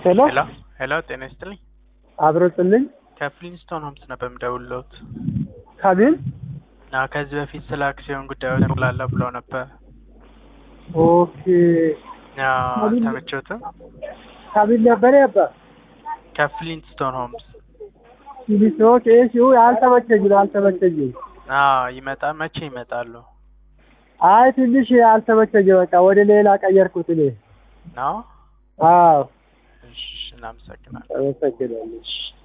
ሄሎ ሄሎ ሄሎ፣ ጤና ይስጥልኝ። አብሮጥልኝ ከፍሊንስቶን ሆምስ ነበር የምደውልልዎት። ከምን አዎ፣ ከዚህ በፊት ስለ አክሲዮን ጉዳዮች እንላለ ብለው ነበር። ኦኬ አዎ፣ አልተመቸዎትም? ከምን ነበር ያባ ከፍሊንስቶን ሆምስ። ኦኬ እሺ አልተመቸኝም አልተመቸኝም አዎ፣ ይመጣ መቼ ይመጣሉ? አይ ትንሽ አልተመቸኝም በቃ ወደ ሌላ ቀየርኩት እኔ ነው። አዎ እሺ፣ እናመሰግናለን። አመሰግናለሁ